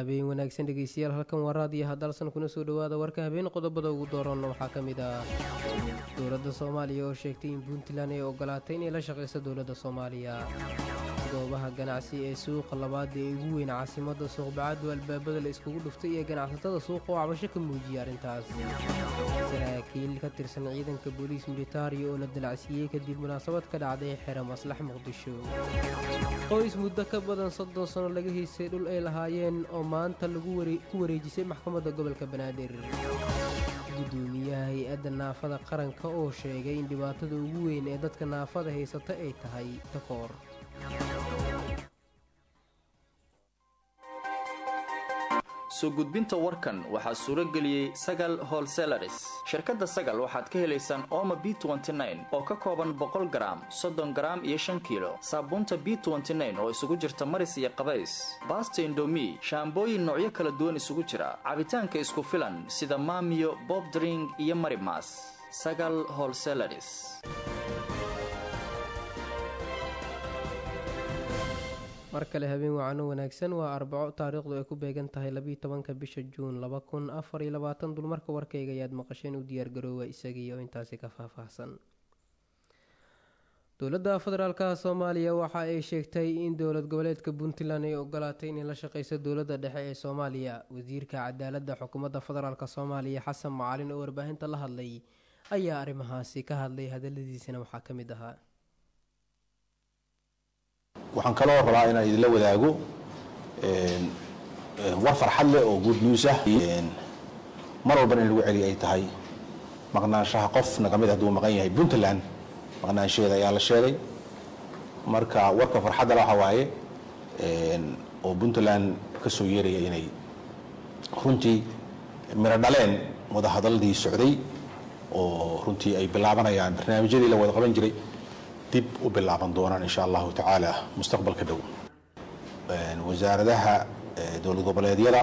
habeen wanaagsan dhegeystayaal halkan waa raadiyo hadalsan kuna soo dhowaada warka habeen qodobada ugu dooranna waxaa ka mid ah dowladda soomaaliya oo sheegtay in puntland ay ogolaatay inay la shaqayso dowladda soomaaliya goobaha ganacsi ee suuqa labaad ee ugu weyn caasimadda suuqbacadu albaabada la iskugu dhuftay iyo ganacsatada suuqa oo cabasho ka muujiyay arrintaas saraakiil ka tirsan ciidanka booliis militariya oo la dalacsiiyey kadib munaasabad ka dhacday xero maslax muqdisho qoys muddo ka badan soddon sano laga hiisay dhul ay lahaayeen oo maanta lagu ku wareejisay maxkamadda gobolka banaadir gudoomiyaha hay-adda naafada qaranka oo sheegay in dhibaatada ugu weyn ee dadka naafada haysata ay tahay takoor soo gudbinta warkan waxaa suuro geliyey sagal holselaris shirkadda sagal waxaad ka helaysaan ooma b oo ka kooban boqol garaam soddon garaam iyo shan kiilo saabuunta b oo isugu jirta maris iyo qabays baasta indomi shaambooyin noocyo kala duwan isugu jira cabitaanka isku filan sida maamiyo bobdring iyo marimas sagal holselaris mar kale habeen wacano wanaagsan waa arbaco taariikhdu ay ku beegan tahay labiiyo tobanka bisha juun laba kun afar iyo labaatan dulmarka warkayga ayaad maqasheen u diyaargaroowa isagii oo intaasi ka faahfaahsan dowladda federaalka soomaaliya waxa ay sheegtay in dowlad goboleedka puntland ay ogolaatay inay la shaqeyso dowladda dhexe ee soomaaliya wasiirka cadaaladda xukuumadda federaalk soomaaliya xasan macalin oo warbaahinta la hadlay ayaa arrimahaasi ka hadlay hadaladiisana waxaa ka mid ahaa waxaan kaloo rabaa inaan idinla wadaago war farxad leh oo good news ah mar walbana in lagu celiya ay tahay maqnaanshaha qof naga mid hadduu maqan yahay puntland maqnaanshaheeda ayaa la sheegay marka warka farxadda waxa waaye oo puntland ka soo yeeraya inay runtii miro dhaleen wadahadaladii socday oo runtii ay bilaabanayaan barnaamijyadii la wada qaban jiray dib u bilaaban doonaan insha allahu tacaala mustaqbalka dhow wasaaradaha dowlad goboleedyada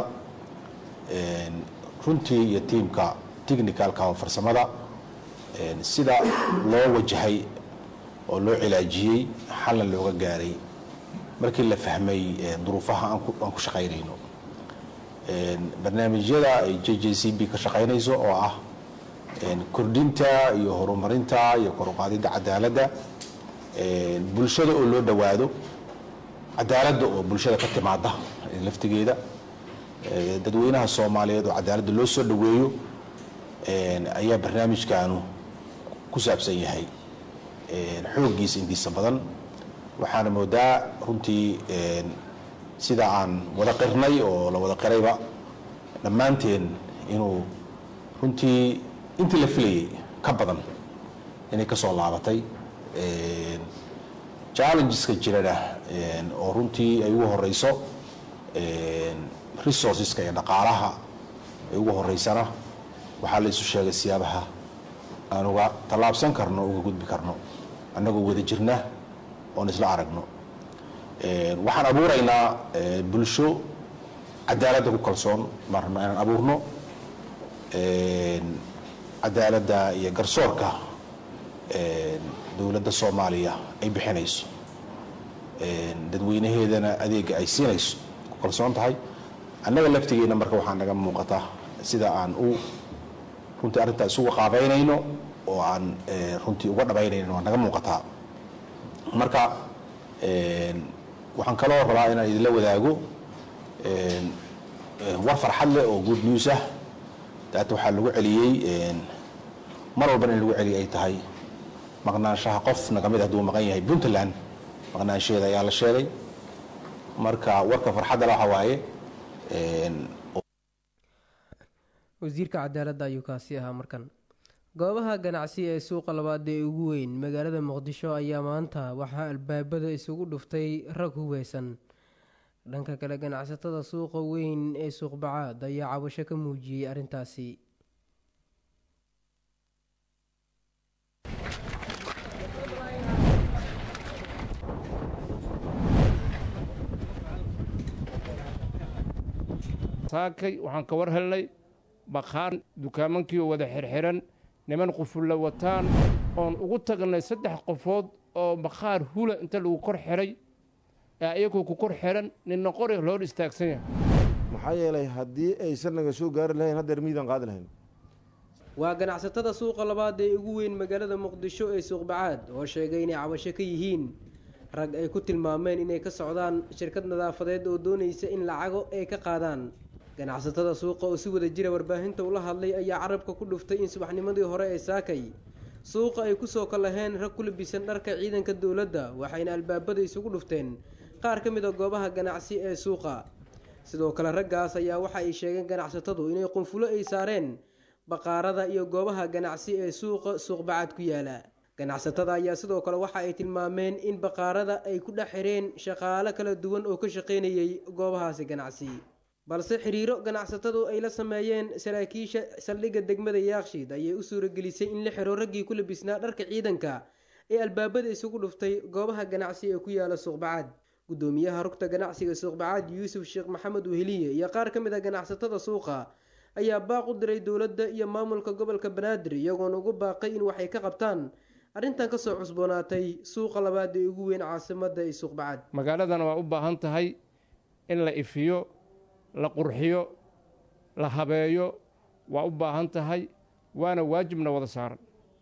runtii iyo tiimka technicalka oo farsamada sida loo wajahay oo loo cilaajiyey xalna looga gaaray markii la fahmay duruufaha aan ku shaqaynayno barnaamijyada ay j j c b ka shaqaynayso oo ah kordhinta iyo horumarinta iyo koruqaadida cadaaladda bulshada oo loo dhowaado cadaaladda oo bulshada ka timaada laftigeeda dadweynaha soomaaliyeed oo cadaaladda loo soo dhoweeyo ayaa barnaamijkaanu ku saabsan yahay xooggiisa intiisa badan waxaana moodaa runtii sida aan wada qirnay oo la wada qirayba dhammaanteen inuu runtii intii la filayay ka badan inay ka soo laabatay challengeska jirana oo runtii ay ugu horeyso resourceska iyo dhaqaalaha ay ugu horeysana waxaa la isu sheegay siyaabaha aan uga tallaabsan karno uga gudbi karno annagoo wada jirna oon isla aragno waxaan abuuraynaa bulsho cadaaladda ku kalsoon baan rabnaa inaan abuurno cadaaladda iyo garsoorka dowladda soomaaliya ay bixinayso dadweynaheedana adeega ay siinayso ku kalsoon tahay annaga laftigeena marka waxaa naga muuqata sida aan u runtii arrintaa isugu qaabeynayno oo aan runtii uga dhabaynayno waa naga muuqataa marka waxaan kaloo rabaa inaan idinla wadaago war farxad leh oo good news ah daata waxaa lagu celiyey mar walbana in lagu celiya ay tahay maqnaanshaha qof naga mid hadduu maqan yahay puntland maqnaanshaheeda ayaa la sheegay marka warka farxadda waxa waaye wasiirka cadaaladda ayuu kaasi ahaa markan goobaha ganacsi ee suuqa labaad ee ugu weyn magaalada muqdisho ayaa maanta waxaa albaabada isugu dhuftay rag hubeysan dhanka kale ganacsatada suuqa weyn ee suuqbacaad ayaa cabasho ka muujiyey arrintaasi saakay waxaan ka war helnay bakhaar dukaamankii wada xirxiran niman qufulla wataan oon ugu tagnay saddex qofood oo bakhaar hula inta lagu kor xiray ee iyagoo ku kor xiran ninna qori loo istaagsan yahay maxaa yeelay haddii aysan naga soo gaari lahayn haddeer miidaan qaadi lahayn waa ganacsatada suuqa labaad ee ugu weyn magaalada muqdisho ee suuqbacaad oo sheegay inay cabasho ka yihiin rag ay ku tilmaameen inay ka socdaan shirkad nadaafadeed oo doonaysa in lacago ay ka qaadaan ganacsatada suuqa oo si wada jira warbaahinta ula hadlay ayaa carabka ku dhuftay in subaxnimadii hore ee saakay suuqa ay kusoo kalaheen rag ku labisan dharka ciidanka dowladda waxayna albaabada isugu dhufteen qaar ka mid a goobaha ganacsi ee suuqa sidoo kale raggaas ayaa waxa ay sheegeen ganacsatadu inay qunfulo ay saareen baqaarada iyo goobaha ganacsi ee suuqa suuqbacad ku yaala ganacsatada ayaa sidoo kale waxa ay tilmaameen in baqaarada ay ku dhex xireen shaqaalo kala duwan oo ka shaqaynayay goobahaasi ganacsi balse xiriiro ganacsatadu ay la sameeyeen saraakiisha saldhigga degmada yaakshiid ayay u suuragelisay in la xiro raggii ku labisnaa dharka ciidanka ee albaabada isugu dhuftay goobaha ganacsi ee ku yaala suuqbacad gudoomiyaha rugta ganacsiga suuqbacad yuusuf sheekh maxamed weheliye iyo qaar ka mid a ganacsatada suuqa ayaa baaq u diray dowladda iyo maamulka gobolka banaadir iyagoona ugu baaqay in waxay ka qabtaan arrintan kasoo cusboonaatay suuqa labaad ee ugu weyn caasimada ee suuqbacad magaaladan waa u baahan tahay in la ifiyo la qurxiyo la habeeyo waa u baahan tahay waana waajibna wada saaran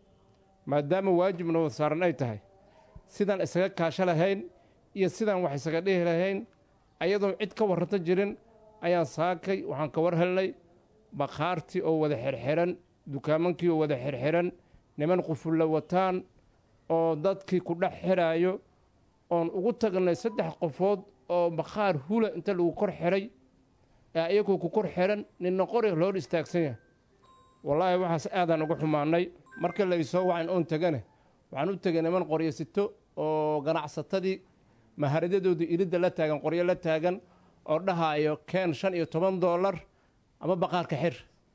maadaama waajibna wada saaran ay tahay sidaan isaga kaasho lahayn iyo sidaan wax isaga dhihi lahayn ayadoon cid ka warranto jirin ayaan saakay waxaan ka war helnay bakhaartii oo wada xirxiran dukaamankii oo wada xirxiran niman qufulla wataan oo dadkii ku dhex xiraayo oon ugu tagnay saddex qofood oo bakhaar hula inta lagu kor xiray ee ayagoo ku kor xiran ninna qori loor istaagsan yahay wallaahi waxaas aadaan uga xumaannay marka laysoo wacan oon tegane waxaan u tegay niman qoryo sito oo ganacsatadii maharadadoodii iridda la taagan qoryo la taagan oo dhahaayo keen shan iyo toban doolar ama baqaarka xir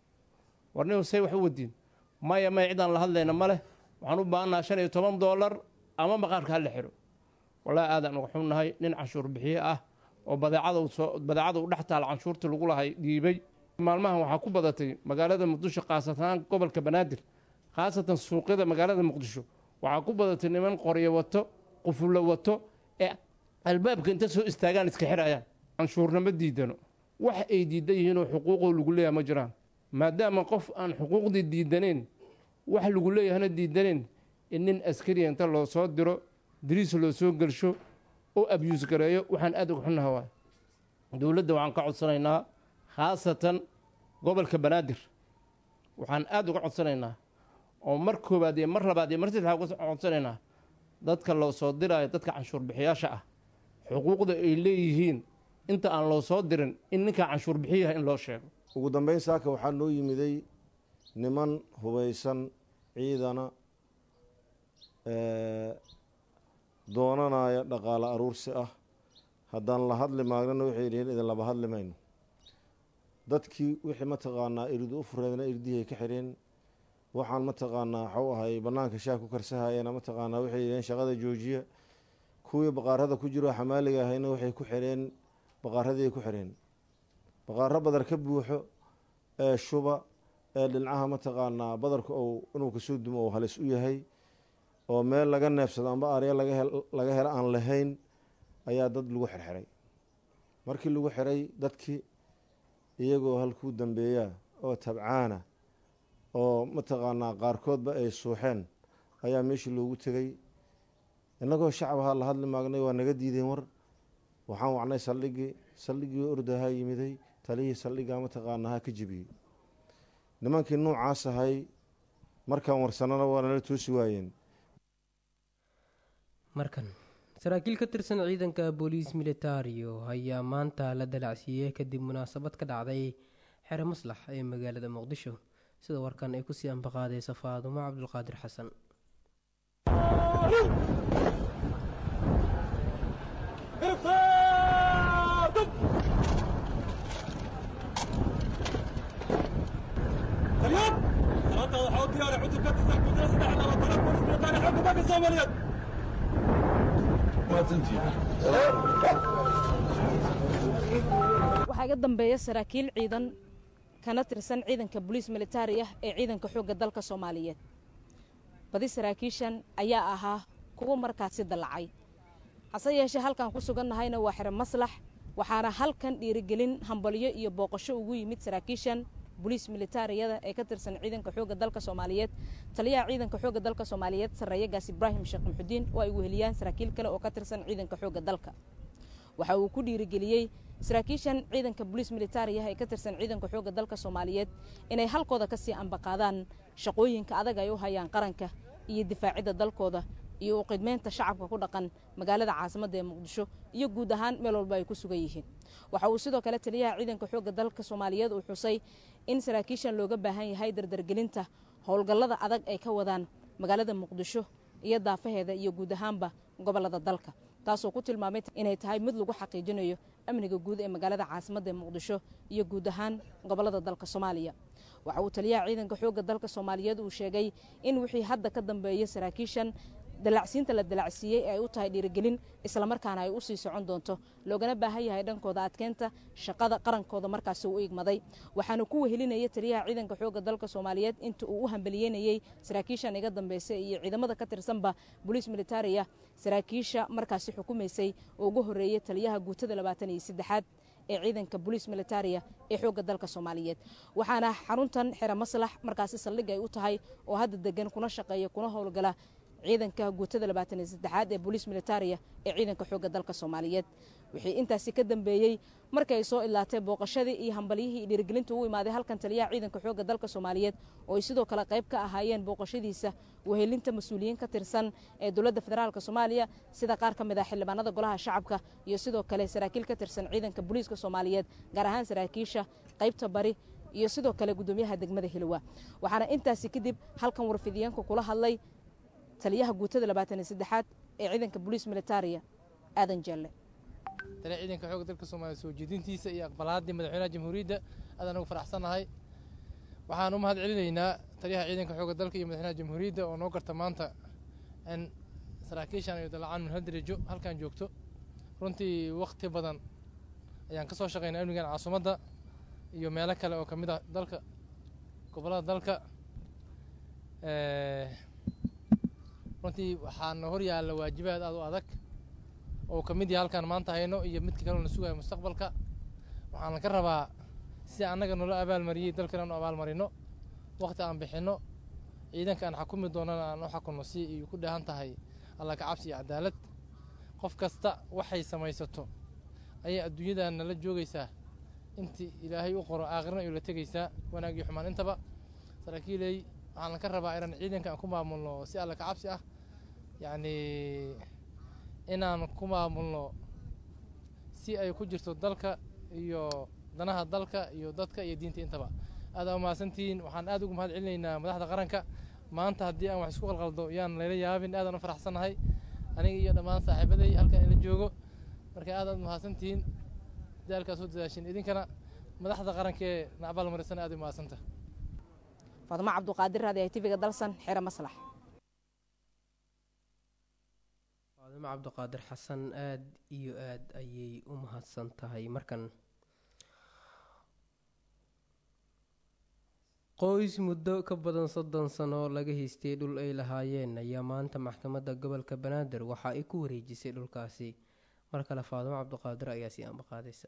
warnihu say wax u wadiin maya maya cidaan la hadlayna ma leh waxaan u baahannaha shan iyo toban doolar ama baqaarka hala xiro wallaahi aadaan uga xunnahay nin canshuur bixiye ah oo badeecada u dhex taal canshuurtii lagu lahay dhiibay maalmahan waxaa ku badatay magaalada muqdisho khaasatan gobolka banaadir khaasatan suuqyada magaalada muqdisho waxaa ku badatay niman qoryo wato qufullo wato ee albaabka inta soo istaagaan iska xirayaan canshuurnama diidano wax ay diidan yihiinoo xuquuqoo lagu leeyahay ma jiraan maadaama qof aan xuquuqdii diidanayn wax lagu leeyahana diidanayn in nin askariya inta loo soo diro dariis loo soo gelsho oo abyuus gareeyo waxaan aad uga xunnaha waay dowladda waxaan ka codsanaynaa khaasatan gobolka banaadir waxaan aad uga codsanaynaa oo mar koowaad iyo mar labaad iyo mar saddexaad uga codsanaynaa dadka loo soo diraayo dadka canshuur bixiyaasha ah xuquuqda ay leeyihiin inta aan loo soo dirin in ninkaa canshuur bixiyaha in loo sheego ugu dambeyn saaka waxaa noo yimiday niman hubaysan ciidana doonanaya dhaqaale aruursi ah haddaan la hadli maagnana waxay yihiin idin laba hadli mayno dadkii wixii mataqaanaa iridu u fureedna irdihay ka xireen waxaan mataqaanaa waxau ahay bannaanka shaah ku karsahayeena mataqaanaa waxay yidhaheen shaqada joojiya kuwii baqaarada ku jiro xamaaliga ahayna waxay ku xireen baqaaradii ay ku xireen baqaaro badar ka buuxo ee shuba ee dhinacaha mataqaanaa badarka ou inuu kasoo dumo ou halis u yahay oo meel laga neefsado amba aarya laga helo aan lahayn ayaa dad lagu xirxiray markii lagu xiray dadkii iyagoo halkuu dambeeyaa oo tabcaana oo mataqaanaa qaarkoodba ay suuxeen ayaa meeshii loogu tegey innagoo shacab ahaa la hadli maagnay waa naga diideen war waxaan wacnay saldhigii saldhigii ordahaa yimiday talihii saldhigaa mataqaanaa ha ka jebiyey nimankii nuucaas ahay markaan warsanana waa nala toosi waayeen markan saraakiil ka tirsan ciidanka booliis militario ayaa maanta la dalacsiiyey kadib munaasabad ka dhacday xere maslax ee magaalada muqdisho sida warkan ay kusii ambaqaadeysa faadumo cabdulqaadir xasan waxaa iga dambeeya saraakiil ciidan kana tirsan ciidanka boliis militari ah ee ciidanka xoogga dalka soomaaliyeed badi saraakiishan ayaa ahaa kuwa markaasi dallacay hase yeeshee halkaan ku sugannahayna waa xero maslax waxaana halkan dhiirigelin hambalyo iyo booqasho ugu yimid saraakiishan boliis militaariyada ee ka tirsan ciidanka xoogga dalka soomaaliyeed taliyaha ciidanka xoogga dalka soomaaliyeed sarreeyagaas ibraahim sheekh muxudiin oo ay weheliyaan saraakiil kale oo ka tirsan ciidanka xoogga dalka waxa uu ku dhiirigeliyey saraakiishan ciidanka boliis militaariyaha ee ka tirsan ciidanka xoogga dalka soomaaliyeed inay halkooda kasii ambaqaadaan shaqooyinka adag ay u hayaan qaranka iyo difaacidda dalkooda iyo u qidmeynta shacabka ku dhaqan magaalada caasimadda ee muqdisho iyo guud ahaan meel walba ay ku sugan yihiin waxa uu sidoo kale taliyaha ciidanka xoogga dalka soomaaliyeed uu xusay in saraakiishan looga baahan yahay dardargelinta howlgallada adag ay ka wadaan magaalada muqdisho iyo daafaheeda iyo guud ahaanba gobollada dalka taasoo ku tilmaamay inay tahay mid lagu xaqiijinayo amniga guud ee magaalada caasimadda ee muqdisho iyo guud ahaan gobollada dalka soomaaliya waxa uu taliyaha ciidanka xoogga dalka soomaaliyeed uu sheegay in wixii hadda ka dambeeya saraakiishan dalacsiinta la dalacsiiyey ay u tahay dhiirigelin islamarkaana ay u sii socon doonto loogana baahan yahay dhankooda adkeynta shaqada qarankooda markaasi u igmaday waxaana ku wehelinaya taliyaha ciidanka xoogga dalka soomaaliyeed inta uu u hambaliyeynayey saraakiishan iga dambeysay iyo ciidamada ka tirsanba boliis militaariya saraakiisha markaasi xukumaysay oo ugu horreeyey taliyaha guutada labaatan iyo saddexaad ee ciidanka boliis militaariya ee xoogga dalka soomaaliyeed waxaana xaruntan xero maslax markaasi saldhig ay u tahay oo hadda degan kuna shaqeeya kuna howlgala ciidanka guutada labaatan iyo saddexaad ee boliis militaariya ee ciidanka xoogga dalka soomaaliyeed wixii intaasi ka dambeeyey markii ay soo ilaatay booqashadii iyo hambalyihii iyo dhiirigelinta ugu imaaday halkan taliyaha ciidanka xoogga dalka soomaaliyeed oo ay sidoo kale qayb ka ahaayeen booqashadiisa wehelinta mas-uuliyiin ka tirsan ee dowladda federaalk soomaaliya sida qaar ka mid ah xildhibaanada golaha shacabka iyo sidoo kale saraakiil ka tirsan ciidanka booliiska soomaaliyeed gaar ahaan saraakiisha qaybta bari iyo sidoo kale guddoomiyaha degmada hilwa waxaana intaasi kadib halkan warfidiyeenka kula hadlay taliyaha guutada labaatan iyo saddexaad ee ciidanka boliis militaariya aadan jalle taliya ciidanka xoogga dalka soomaaliya soo jeedintiisa iyo aqbalaaddii madaxweynaha jamhuuriyadda aad anagu faraxsannahay waxaan u mahad celinaynaa taliyaha ciidanka xoogga dalka iyo madaxweynaha jamhuuriyadda oo noo garta maanta in saraakiishan iyo dalacaan min hal darajo halkan joogto runtii wakti badan ayaan ka soo shaqaynaa amnigan caasimadda iyo meelo kale oo ka mid ah dalka gobollada dalka runtii waxaana hor yaalla waajibaad aad u adag oo ka mid yahay halkaan maanta hayno iyo midka kaleo na sugaya mustaqbalka waxaan ka rabaa si annaga noola abaalmariyey dalkan aanu abaalmarino wakti aan bixinno ciidanka aan xakumi doonana aan u xakunno si ay ku dheehan tahay alla kacabsi iyo cadaalad qof kasta waxay samaysato ayay adduunyadan nala joogaysaa intii ilaahay u qoro aakhirna ay la tegaysaa wanaag iyo xumaan intaba saraakiiley waxaan ka rabaa inaan ciidanka aan ku maamulno si alla kacabsi ah yacni inaan ku maamulno si ay ku jirto dalka iyo danaha dalka iyo dadka iyo diinta intaba aad aa umahadsantihiin waxaan aad ugu mahad celinaynaa madaxda qaranka maanta haddii aan wax isku qalqaldo yaan layla yaabin aadaan u faraxsannahay aniga iyo dhammaan saaxiibaday halkan ila joogo marka aad aad umahadsantihiin dadaalkaas u dadaashin idinkana madaxda qarankee na abaal marisana aad u mahadsanta faadmo cabduqaadir raadi ay tiviga dalsan xero maslax faadimo cabdiqaadir xasan aad iyo aad ayay u mahadsan tahay markan qoys muddo ka badan soddon sano laga haystay dhul ay lahaayeen ayaa maanta maxkamadda gobolka banaadir waxa ay ku wareejisay dhulkaasi mar kale faadimo cabdiqaadir ayaa sii ambaqaadaysa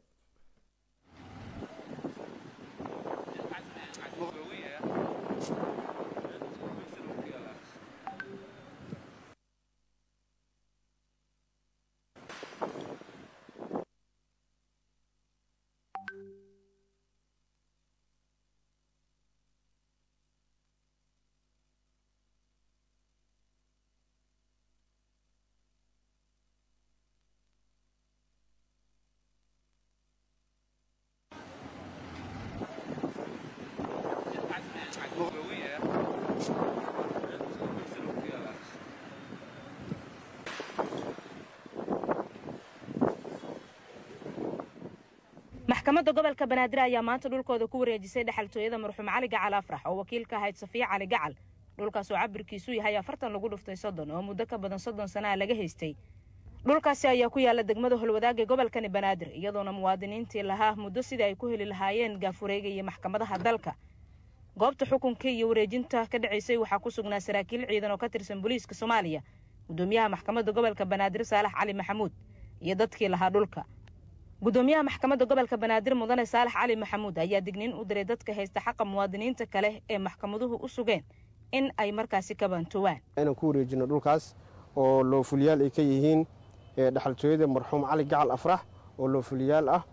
maxkamadda gobolka banaadir ayaa maanta dhulkooda ku wareejisay dhexaltooyada marxuum cali gacal afrax oo wakiilka ahayd safiya cali gacal dhulkaas oo cabirkiisu yahay afartan lagu dhuftay soddon oo muddo ka badan soddon sana a laga haystay dhulkaasi ayaa ku yaala degmada holwadaag ee gobolkani banaadir iyadoona muwaadiniintii lahaa muddo sidii ay ku heli lahaayeen gaafureega iyo maxkamadaha dalka goobta xukunka iyo wareejinta ka dhacaysay waxaa ku sugnaa saraakiil ciidan oo ka tirsan booliiska soomaaliya gudoomiyaha maxkamadda gobolka banaadir saalax cali maxamuud iyo dadkii lahaa dhulka gudoomiyaha maxkamadda gobolka banaadir mudane saalax cali maxamuud ayaa digniin u diray dadka haysta xaqa muwaadiniinta kale ee maxkamaduhu u sugeen in ay markaasi ka baantoowaan inaan ku wareejino dhulkaas oo loofuliyaal ay ka yihiin dhexaltooyada marxuum cali gacal afrax oo loofuliyaal ah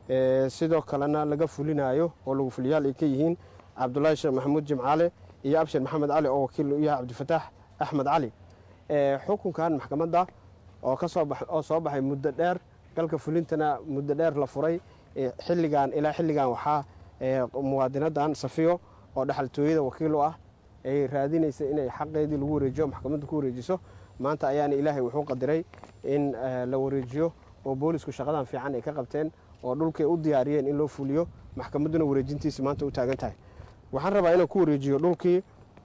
sidoo kalena laga fulinayo oo loofuliyaal ay ka yihiin cabdulaahi sheekh maxamuud jimcaale iyo abshir maxamed cali oo wakiil u yahay cabdifataax axmed cali xukunkan maxkamadda oo kasoo soo baxay muddo dheer galka fulintana muddo dheer la furay xilligan ilaa xilligan waxaa muwaadinadan safiyo oo dhexaltooyada wakiil u ah ay raadinaysa inay xaqeedii lagu wareejiyo maxkamadda ku wareejiso maanta ayaana ilaahay wuxuu qadiray in la wareejiyo oo boolisku shaqadan fiican ay ka qabteen oo dhulkay u diyaariyeen in loo fuliyo maxkamadduna wareejintiisa maanta u taagan tahay waxaan rabaa inaan ku wareejiyo dhulkii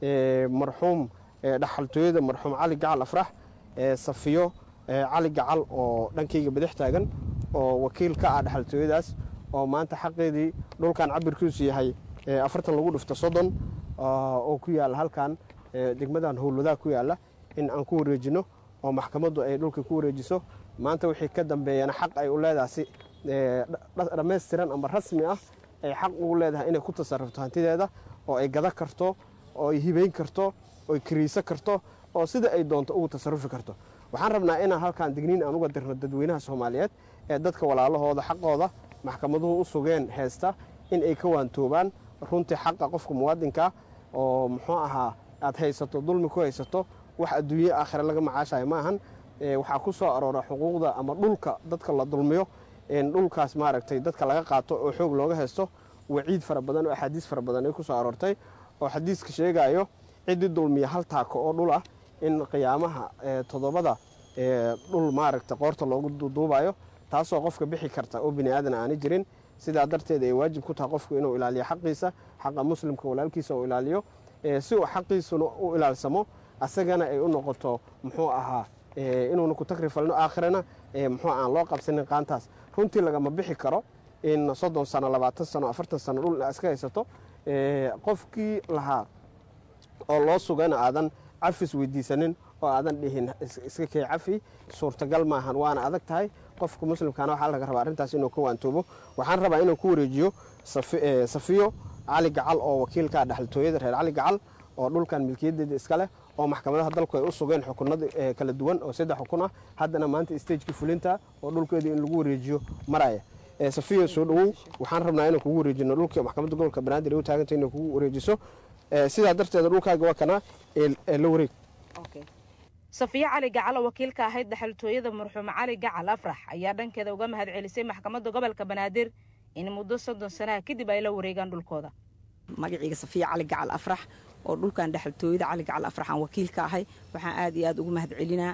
marxuum dhexaltooyada marxuum cali gacal afrax safiyo cali gacal oo dhankayga badax taagan oo wakiil ka ah dhexaltooyadaas oo maanta xaqeedii dhulkan cabirkiisu yahay afartan lagu dhufto soddon oo ku yaalla halkan degmadan howlwadaag ku yaalla in aan ku wareejino oo maxkamaddu ay dhulka ku wareejiso maanta wixii ka dambeeyana xaq ay u leedahay si dhammaystiran ama rasmi ah ay xaq ugu leedahay inay ku tasarufto hantideeda oo ay gada karto oo ay hibayn karto oo ay kariiso karto oo sida ay doonto ugu tasarufi karto waxaan rabnaa inaan halkaan digniin aan uga dirno dadweynaha soomaaliyeed ee dadka walaalahooda xaqooda maxkamaduhu u sugeen heesta in ay ka waantoobaan runtii xaqa qofka muwaadinka oo muxuu ahaa aad haysato dulmi ku haysato wax adduunye aakhire laga macaashayo ma ahan waxaa ku soo aroora xuquuqda ama dhulka dadka la dulmiyo dhulkaas maaragtay dadka laga qaato oo xoog looga haysto waciid fara badan oo axaadiis fara badan ay ku soo aroortay oo xadiiska sheegayo ciddii dulmiya hal taako oo dhul ah in qiyaamaha toddobada dhul maaragta qoorta loogu duuduubayo taasoo qofka bixi karta oo bini aadan aani jirin sidaa darteed ay waajib ku tahay qofku inuu ilaaliyo xaqiisa xaqa muslimka walaalkiisa uu ilaaliyo si uu xaqiisuna u ilaalsamo asagana ay u noqoto muxuu ahaa inuuna ku takrifalno aakhirana muxuu aan loo qabsanin qaantaas runtii lagama bixi karo in soddon sano labaatan sano afartan sano dhul iska haysato qofkii lahaa oo loo sugana aadan cafis weydiisanin oo aadan dhihin iska kee cafi suurtagal maahan waana adag tahay qofka muslimkaana waxaa laga rabaa arrintaas inuu ka waantoobo waxaan rabaa inuu ku wareejiyo safiyo cali gacal oo wakiilka dhexaltooyada reer cali gacal oo dhulkan milkiyadeeda iska leh oo maxkamadaha dalku ay u sugeen xukunada kala duwan oo saddex xukun ah haddana maanta stagekii fulinta oo dhulkeeda in lagu wareejiyo maraya safiyo soo dhowow waxaan rabnaa inaan kugu wareejino dhulka maxkamadda gobolka banaadir ay u taagantay inay kugu wareejiso sidaa darteeda dhulkaaga waa kana la wareeg safiyo cali gacal oo wakiilka ahayd dhexaltooyada marxuum cali gacal afrax ayaa dhankeeda uga mahad celisay maxkamadda gobolka banaadir in muddo soddon sanaha kadib ay la wareegaan dhulkooda magaciiga safiya cali gacal afrax oo dhulkan dhexaltooyada cali gacal afrax aan wakiil ka ahay waxaan aad iyo aad ugu mahad celinaa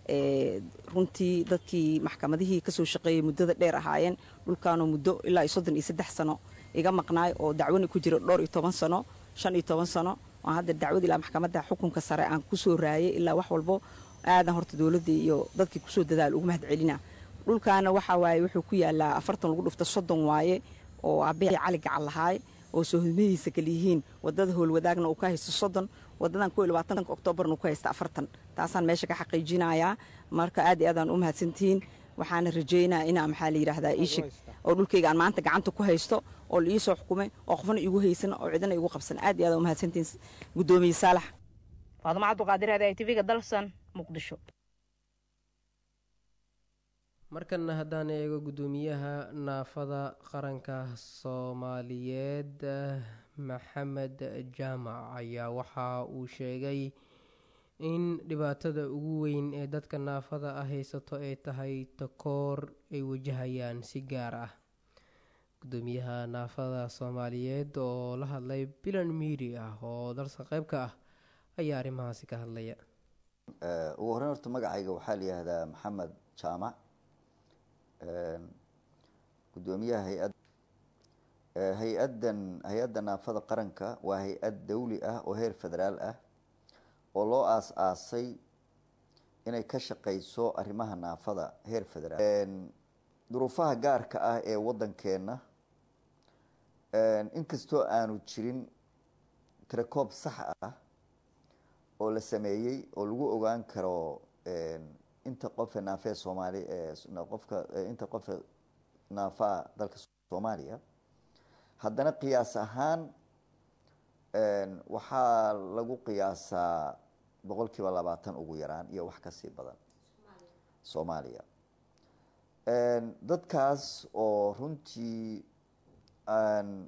runtii dadkii maxkamadihii kasoo shaqeeyey muddada dheer ahaayeen dhulkaanoo muddo ilaa iyo soddon iyo saddex sano iga maqnaay oo dacwani ku jira dhowr iyo toban sano shan iyo toban sano oo hadda dacwad ilaa maxkamadda xukunka sare aan kusoo raayay ilaa wax walbo aadan horta dowladdii iyo dadkii kusoo dadaal ugu mahad celinaa dhulkaana waxaa waaye wuxuu ku yaalaa afartan lagu dhufta soddon waaye oo aabbahay cali gacal lahaay oo soohimihiisa kala yihiin wadada howlwadaagna uu ka haysto soddon wadadan ko iyo labaatanka oktoobarna uu ka haysta afartan taasaan meesha ka xaqiijinayaa marka aad iyo aadaan u mahadsantihiin waxaana rajaynaa inaa maxaa la yidhaahdaa iishig oo dhulkayga aan maanta gacanta ku haysto oo la iisoo xukumay oo qofna igu haysan oo cidana igu qabsan aad iyo aad u mahadsantihiin guddoomiye saalax faaduma cabduqaadir hada tvga dalsan muqdisho markana haddaan eego guddoomiyaha naafada qaranka soomaaliyeed maxamed jaamac ayaa waxa uu sheegay in dhibaatada ugu weyn ee dadka naafada ah haysato ay tahay takoor ay wajahayaan si gaar ah guddoomiyaha naafada soomaaliyeed oo la hadlay bilan miiri ah oo dalka qeyb ka ah ayaa arrimahaasi ka hadlaya ugu horeyn horta magacayga waxaa la yihahdaa maxamed jaamac guddoomiyaha hay-ad hay-addan hay-adda naafada qaranka waa hay-ad dawli ah oo heer federaal ah oo loo aas-aasay inay ka shaqeyso arrimaha naafada heer federaal duruufaha gaarka ah ee waddankeenna inkastoo aanu jirin tirakoob sax ah oo la sameeyey oo lagu ogaan karo inta qofe naafee soomaali qofka inta qofe naafaa dalka soomaaliya haddana qiyaas ahaan waxaa lagu qiyaasaa boqol kiiba labaatan ugu yaraan iyo wax kasii badan soomaaliya dadkaas oo runtii aan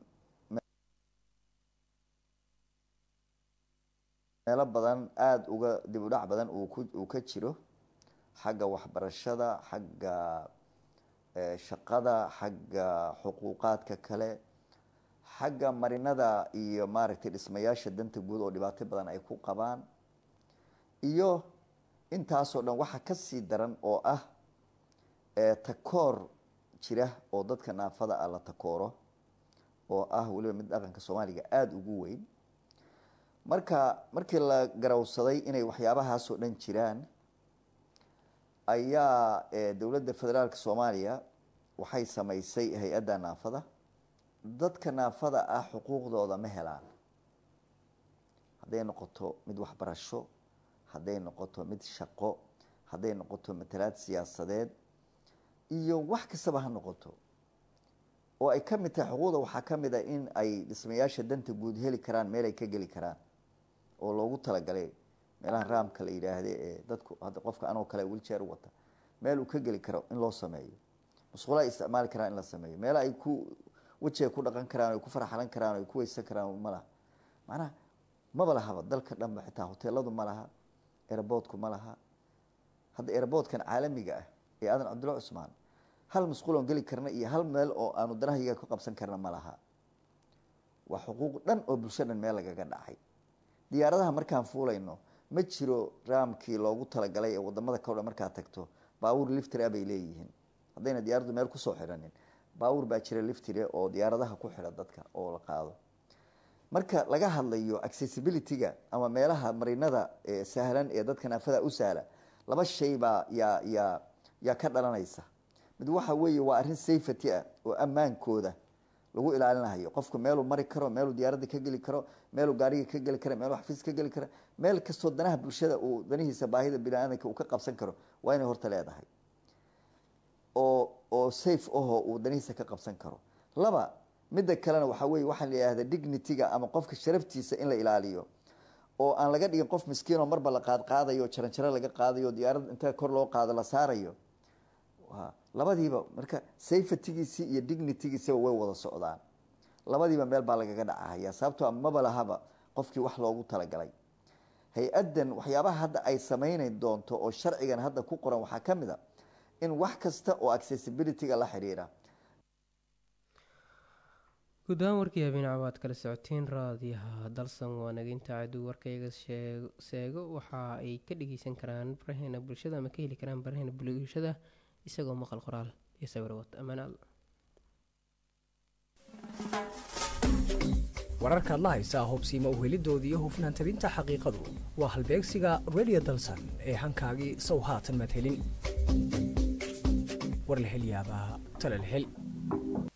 meelo badan aada uga dib u dhac badan uu ku uu ka jiro xagga waxbarashada xagga shaqada xagga xuquuqaadka kale xagga marinada iyo maaragtay dhismayaasha danta guud oo dhibaato badan ay ku qabaan iyo intaasoo dhan waxa kasii daran oo ah takoor jira oo dadka naafada ah la takooro oo ah weliba mid dhaqanka soomaaliga aada ugu weyn marka markii la garawsaday inay waxyaabahaasoo dhan jiraan ayaa dowladda federaalka soomaaliya waxay samaysay hay-adda naafada dadka naafada ah xuquuqdooda ma helaan hadday noqoto mid waxbarasho hadday noqoto mid shaqo hadday noqoto matalaad siyaasadeed iyo wax kastaba ha noqoto oo ay ka mid tahay xuquuqda waxaa ka mid a in ay dhismayaasha danta guud heli karaan meel ay ka geli karaan oo loogu talagalay meelaha raamka la yidhaahda ee dadku hadda qofka anoo kale wiljeer u wata meel uu ka geli karo in loo sameeyo musqula ay isticmaali karaan in la sameeyo meel ay ku wejiga ku dhaqan karaan ay ku farxalan karaan ay ku weysan karaan ma laha macnaha maba lahaba dalka dhanba xitaa hoteeladu ma laha airboodku ma laha hadda airboodkan caalamiga ah ee aadan cabdulla cusmaan hal musqul oon geli karna iyo hal meel oo aanu danahayaga ku qabsan karna ma laha waa xuquuq dhan oo bulsho dhan meel lagaga dhacay diyaaradaha markaan fuulayno ma jiro raamkii loogu talagalay ee wadamada kao dhan markaad tagto baawur liftira bay leeyihiin haddayna diyaaraddu meel kusoo xidhanin baawur baa jira liftire oo diyaaradaha ku xidha dadka oo la qaado marka laga hadlayo accessibility-ga ama meelaha marinada sahlan ee dadka naafada u sahla laba shay baa yaa yaa yaa ka dhalanaysa mid waxa weeye waa arrin safety ah oo ammaankooda lagu ilaalinayo qofku meeluu mari karo meeluu diyaaradda ka geli karo meeluu gaariga ka geli karo meeluu xafiis ka geli karo meel kastoo danaha bulshada uu danihiisa baahida biniaadanka uu ka qabsan karo waa inay horta leedahay oo oo safe ahoo uu danihiisa ka qabsan karo laba midda kalena waxaa weye waxaa la yidhahda dignity-ga ama qofka sharaftiisa in la ilaaliyo oo aan laga dhigin qof miskiinoo marba la qaadqaadayo jaranjaro laga qaadayo diyaarad inta kor loo qaado la saarayo labadiiba marka safetygiisii iyo dignitygiisiba way wada socdaan labadiiba meel baa lagaga dhacahaya sababtoo maba lahaba qofkii wax loogu talagalay hay-addan waxyaabaha hadda ay sameynan doonto oo sharcigan hadda ku qoran waxaa ka mid a in wax kasta oo accessibility-ga la xidhiira guud ahaan warkii habeenacab aad kala socoteen raadiyaha dalsan waa nageynta caduu warkayga sheego waxa ay ka dhageysan karaan baraheena bulshada ama ka heli karaan baraheena bulshada isagoo maqal qoraal iyo sawir wad ammaanaal wararkaad la haysaa hubsiima uhelidooda iyo hufnaan tabinta xaqiiqadu waa halbeegsiga radio dalsan ee hankaagii sow haatan maad helin war la hel yaabaa tale la hel